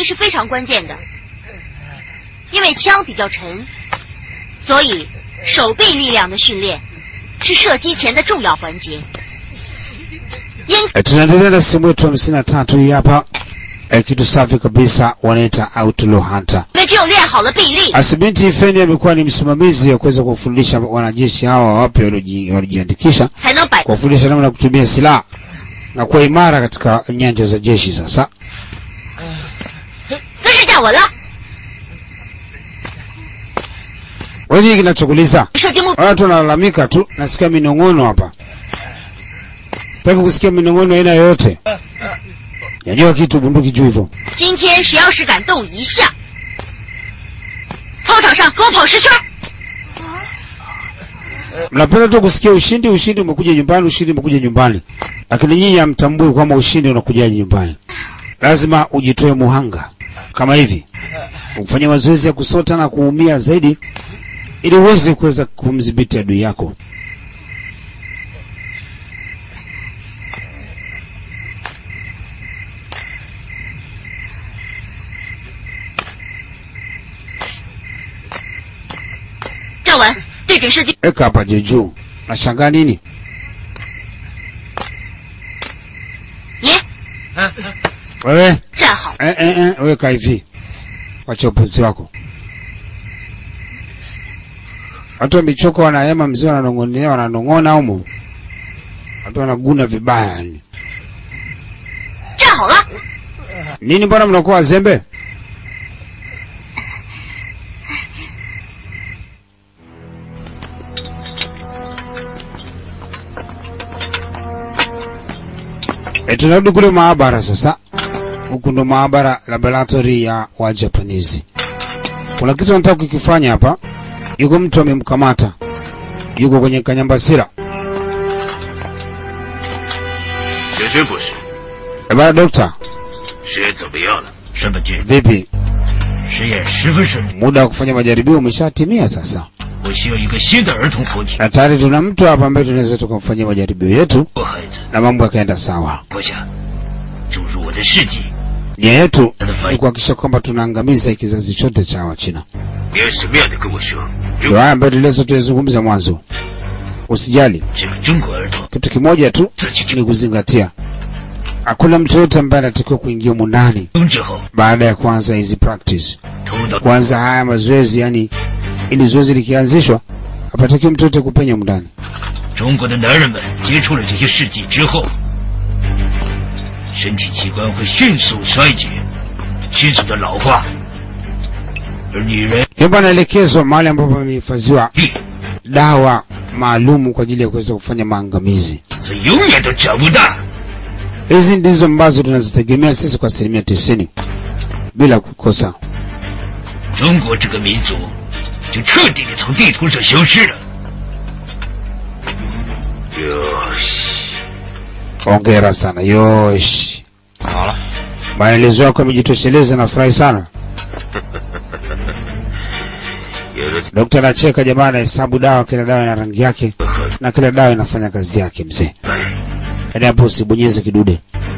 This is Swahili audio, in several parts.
力是非常关键的，因为枪比较沉，所以手臂力量的训练是射击前的重要环节。因此， E, tunaendelea na sehemu yetu hamsini na tatu hii hapa. E, kitu safi kabisa wanaita outlaw hunter. 因为只有练好了臂力， Asibinti Feni amekuwa ni msimamizi wa kuweza kuwafundisha wanajeshi hawa wapya walioji- waliojiandikisha, 才能摆 kuwafundisha namna ya kutumia silaha na kuwa imara katika nyanja za jeshi. Sasa 姿势站稳了， wewe nini kinachokuliza? 射击目 Watu wanalalamika tu, nasikia minong'ono hapa. Sitaki kusikia minong'ono aina yoyote. Nyanyua kitu bunduki juu hivyo. 今天谁要是敢动一下，操场上给我跑十圈。 Mnapenda tu kusikia ushindi, ushindi umekuja nyumbani, ushindi umekuja nyumbani, lakini nyinyi hamtambui kwamba ushindi unakujaje nyumbani. Lazima ujitoe muhanga kama hivi, ufanye mazoezi ya kusota na kuumia zaidi, ili uweze kuweza kumdhibiti adui yako. “站稳，对准射击。 Weka hapa juu juu. Nashangaa nini? 你 Wewe 站好， eh, eh, eh, weka hivi, wacha upuzi wako. Watu wamechoka, wanahema mzee, wananong'onea, wananong'ona humo, watu wanaguna vibaya yani. 站好了， Nini, mbona mnakuwa wazembe? E, tunarudi kule maabara sasa. Huku ndo maabara laboratory ya wa Japanese. Kuna kitu nataka kukifanya hapa. Yuko mtu amemkamata, yuko kwenye kanyambasira. 小军博士， E, bana dokta, 实验怎么样了？ 申本君， vipi? 实验十分顺利， Muda wa kufanya majaribio umeshatimia sasa, 我需要一个新的儿童活体。 na tayari tuna mtu hapa ambaye tunaweza tukamfanyia majaribio yetu 我孩子， na mambo yakaenda sawa. 我想注入我的事迹， Nia yetu ni kuhakikisha kwamba tunaangamiza kizazi chote cha Wachina. 你要什么样的跟我说？如 Ndio haya ambayo tuliweza tuyazungumza mwanzo. Usijali, 这个中国儿童 kitu kimoja tu 自己 ni 就 kuzingatia, hakuna mtu yote ambaye anatakiwa kuingia humu ndani 生之后， baada ya kuanza hizi practice, 通到 kuanza haya mazoezi. Yani ili zoezi likianzishwa, hapatakiwi mtu yote kupenya humu ndani. 中国的男人们接触了这些事迹之后，身体器官会迅速衰竭，迅速的老化，而女人 Hivyo anaelekezwa mahali ambapo amehifadhiwa 力 dawa maalumu kwa ajili ya kuweza kufanya maangamizi. 是永远都长不大。 Hizi ndizo ambazo tunazitegemea sisi kwa asilimia tisini bila kukosa. 中国这个民族就彻底的从地图上消失了。 哟西， Hongera sana Yosh, 好了， maelezo yako yamejitosheleza, nafurahi sana. 有了 Dokta anacheka, jamaa anahesabu dawa, kila dawa ina rangi yake 这和 na kila dawa inafanya kazi yake. Mzee, 哎， yaani hapo usibonyeze kidude.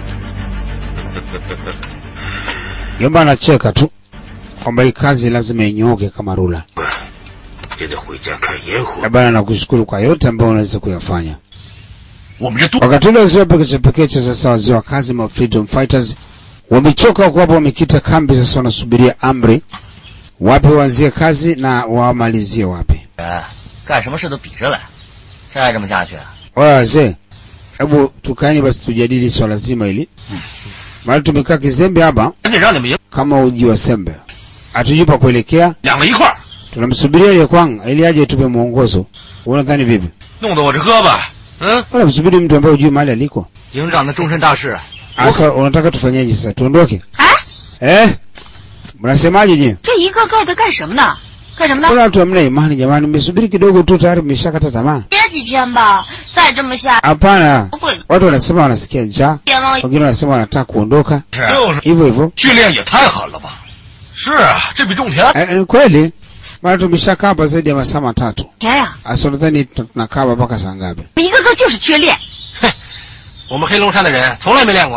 Jomba anacheka tu kwamba hii kazi lazima inyooke kama rula. 现在回家看烟火 Na。bana, nakushukuru kwa yote ambayo unaweza kuyafanya. 我们这多 Wakati ule wazee wa pekeche pekeche, sasa wazee wa kazi ma freedom fighters wamechoka, wako hapo wamekita kambi, sasa wanasubiria amri, wapi waanzie kazi na wamalizie wapi. 人干什么事都比着来，再这么下去， Waya wazee, hebu tukaeni basi tujadili swala zima hili, maana tumekaa kizembe hapa 赶紧让你们赢 kama uji wa sembe, hatujui pa kuelekea. 两个一块儿， Tunamsubiria ile kwang ili aje tupe mwongozo. Unadhani vipi? 弄得我这胳膊，嗯， Unamsubiri mtu ambaye hujui mahali aliko. 营长的终身大事， Sasa unataka tufanyeje sasa? Tuondoke? 哎， Eh? Mnasemaje nyie? 这一个个的干什么呢？干什么呢？ Kuna watu hamna imani jamani, mmesubiri kidogo tu tayari mmeshakata tamaa. 歇几天吧，再这么下， Hapana, 不会 watu wanasema wanasikia njaa, 天了。 wengine wanasema wanataka kuondoka, 就是 hivyo hivyo. 训练也太狠了吧？是啊，这比种田 Eh, ni kweli, maana tumeshakaa hapa zaidi ya masaa matatu. 天呀， Asa nadhani tunakaa hapa mpaka saa ngapi? 一个个就是缺练。 我们黑龙山的人从来没练过，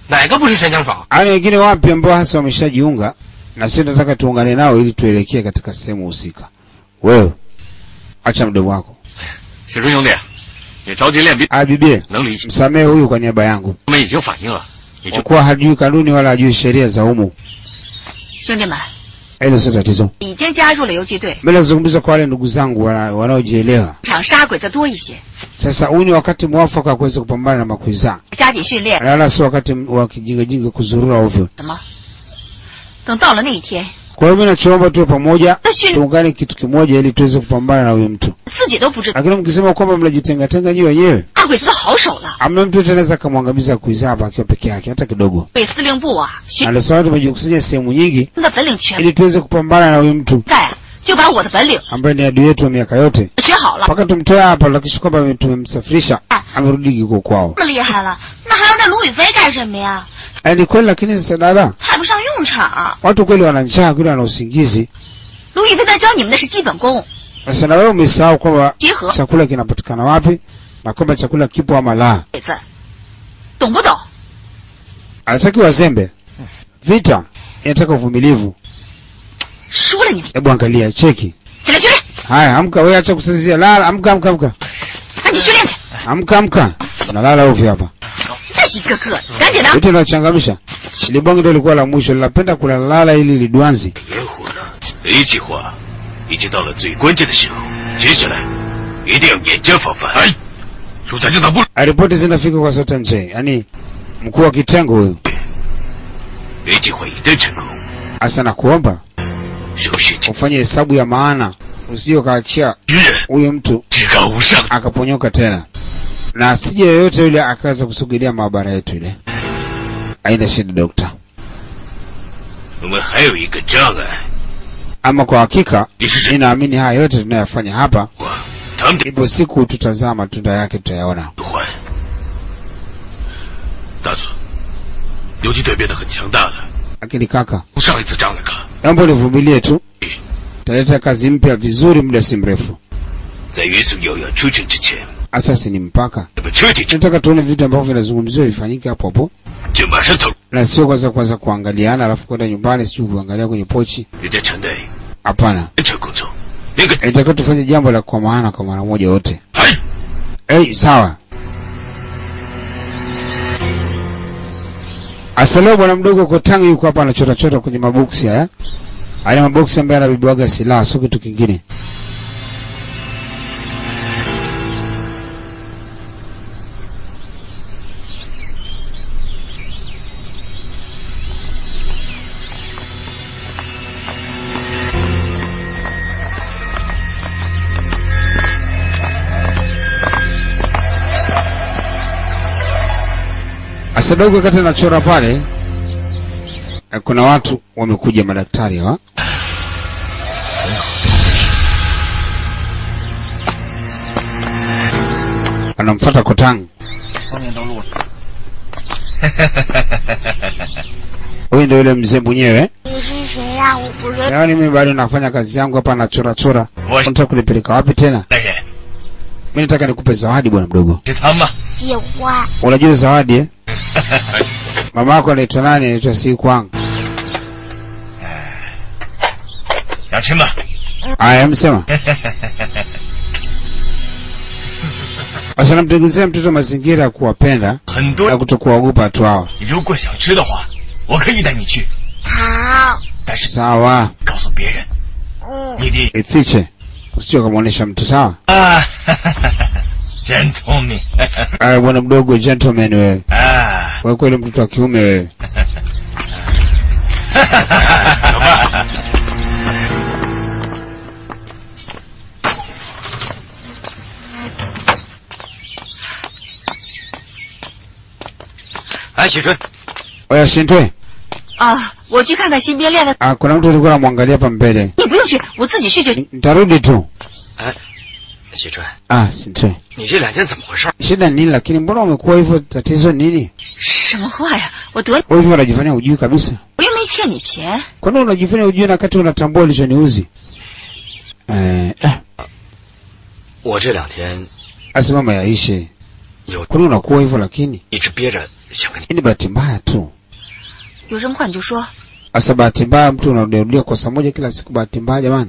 哪个不是神枪手？ Yaani wengine wapi ambao hasa wameshajiunga na sisi tunataka tuungane nao ili tuelekee katika sehemu husika. Wewe acha mdomo wako. 小春兄弟，你着急练兵， Ah, bibie, 能理解。 msamehe huyu kwa niaba yangu, 我们已经反映了，也 kwa 就 kuwa hajui kanuni wala hajui sheria za humu. 兄弟们， Hilo sio tatizo. 已经加入了游击队， Mimi nazungumza kwa wale ndugu zangu wana- wanaojielewa. 场杀鬼子多一些， Sasa huu ni wakati mwafaka wa kuweza kupambana na makwiza, 加紧训练。 na wala sio wakati wa kijingajinga kuzurura ovyo. 什么？等到了那一天， Kwa hiyo mimi nachoomba tuwe pamoja, 那训 tuungane kitu kimoja ili tuweze kupambana na huyu mtu. 自己都不知道， Lakini mkisema kwamba mnajitengatenga nyinyi wenyewe, 大鬼子的好手了。 amna mtu yote anaweza akamwangamiza kuiza hapa akiwa peke yake hata kidogo. 北司令部啊，学 Na ndio sababu tumejikusanya sehemu nyingi 的本领全 ili tuweze kupambana na huyu mtu 在啊，就把我的本领 ambaye ni adui yetu wa miaka yote, 学好了， mpaka tumtoe hapa, lakisha kwamba tumemsafirisha amerudi kiko kwao. 这么厉害了，那还要那卢宇飞干什么呀？ Eh, Ni kweli, lakini sasa dada, 派不上用场。 watu kweli wana njaa, kweli wana usingizi. 卢宇飞在教你们的是基本功， Sasa na wewe umesahau kwamba 结合 chakula kinapatikana wapi na kwamba chakula kipo ama la. 鬼子，懂不懂？ Anataki wazembe. Vita inataka uvumilivu. 输了你， Hebu angalia, cheki. 起来训练， Haya, amka wewe, acha kusinzia, lala, amka, amka, amka, 赶紧训练去。 amka, amka. Unalala ovyo hapa. 这是一个个，赶紧的。 Yote linachangamsha. Ile bonge ndio lilikuwa la mwisho, linapenda kulalala ili lidwanzi. 烟火呢？A 计划已经到了最关键的时候，接下来一定要严加防范。哎，主宰政党部 Ripoti zinafika kwa Sultan J, yaani mkuu wa kitengo huyu. A 计划一旦成功， Asa nakuomba 热血青 ufanye hesabu ya maana, usije ukaachia 军人 huyu mtu 至高无上。 akaponyoka tena, na asije yoyote yule akaweza kusogelea maabara yetu ile. Haina shida dokta. 我们还有一个障碍， Ama kwa hakika 你是谁？ ninaamini haya yote tunayofanya hapa, 我他们的 ipo siku tutazaa matunda yake, tutayaona. 换。大佐，游击队变得很强大了， Lakini kaka, 从上一次仗来看， naomba univumilie tu, taleta kazi mpya vizuri muda si mrefu. 在元素遥遥出征之前， Asasi ni mpaka, 那么彻底成 tunataka tuone vitu ambavyo vinazungumziwa vifanyike hapo hapo, 就马上走。 na sio kwanza kwanza kuangaliana alafu kwenda nyumbani sijui kuangalia kwenye pochi. 人在城内 Hapana, 完成工作，那个 inatakiwa tufanye jambo la kwa maana kwa mara moja wote. 哎， Hey, sawa. Asa leo bwana mdogo Kotangi yuko hapa anachota chota kwenye maboksi haya. Haya maboksi ambayo anabibiwaga silaha sio kitu kingine. Asa dogo wakati anachora pale eh, kuna watu wamekuja madaktari hawa. Anamfuata Kotangi. 后面都路上。 Huyu ndio yule mzee mwenyewe. 你是谁呀、我不认。 Yaani mimi bado nafanya kazi yangu hapa nachora chora. 我 Unataka kunipeleka wapi tena? 大人， Mimi nataka nikupe zawadi bwana mdogo. 是他吗？ 喜欢。 Unajua zawadi eh? Mama yako anaitwa nani? Anaitwa Sikwang. 想吃吗？ Aya, msema. Basi namtengenezea mtoto mazingira ya kuwapenda 很多 na kutokuwaogopa watu hawa. 如果想吃的话，我可以带你去， 好。 但是 Sawa, 告诉别人， 嗯。 你的 ifiche, usije ukamwonyesha mtu. Sawa. 啊，真聪明 Aya, bwana mdogo, gentleman wewe, 啊！ wewe kweli mtoto wa kiume wewe. 走吧。哎，启春， Oya Shintwe, 啊，我去看看新编练的。 ah, kuna mtu alikuwa anamwangalia hapa mbele. 你不用去，我自己去就行。 Ni- Nitarudi tu. 启春， Ah, Shintwe. 你这两天怎么回事？ Shida ni nini lakini mbona umekuwa hivyo tatizo nini? 什么话呀？我得， Wewe hivyo unajifanya hujui kabisa. 我又没欠你钱。 Kwa nini unajifanya hujui na wakati unatambua ulichoniuzi? Eh, eh, 我这两天 basi mama yaishe. 有 Kwani unakuwa hivyo lakini? 一直憋着想跟你。 Hii ni bahati mbaya tu. 有什么话你就说。 Asa bahati mbaya mtu unarudiarudia kosa moja kila siku bahati mbaya jamani.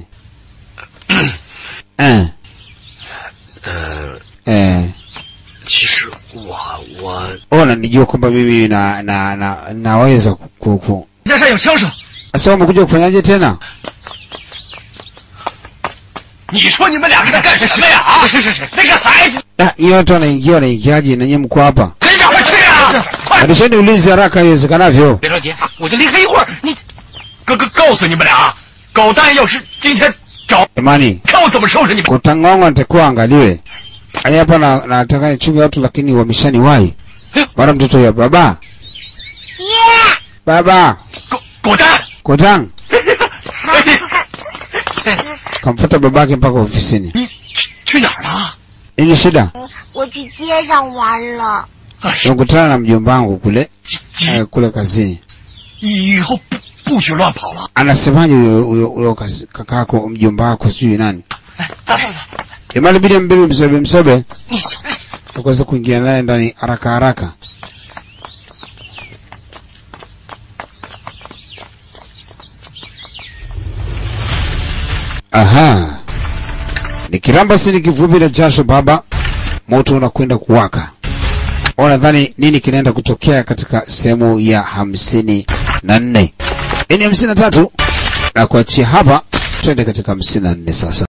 eh, 呃， eh. 其实我我 Ona nijua kwamba mimi na, na, na, naweza ku, ku. 那上有枪声， Sasa umekuja kufanyaje tena? 你说你们俩是在干什么呀？啊，是是是，那个孩子， Ah, hiyo watu wanaingia wanaingiaje na nyinyi mko hapa? 跟着快去啊！快， Badisheni ulinzi haraka iwezekanavyo. 别着急，我就离开一会儿。你，哥哥告诉你们俩啊，狗蛋要是今天找， Jamani, 看我怎么收拾你们。 kutangonga nitakuwa angaliwe. Yaani hapa na nataka nichunge watu lakini wameshaniwahi. Bwana mtoto ya baba. Baba, 狗狗蛋， Kotang. Kamfuata babake mpaka ofisini. 你去去哪儿了？ Nini shida? 我去街上玩了。 哎呀， Nimekutana na mjomba wangu kule eh, kule kazini. 以后不不许乱跑了。 Anasemaje huyo huyo huyo kazi- kakako mjomba wako sijui nani? 哎，大少爷， Jamani bidi mbebe msobe msobe. Ukaweza kuingia naye ndani haraka haraka. Aha. Nikiramba si nikivupi na jasho baba, moto unakwenda kuwaka. Au nadhani nini kinaenda kutokea katika sehemu ya hamsini na nne. Hii ni hamsini na tatu na kuachia hapa, twende katika hamsini na nne sasa.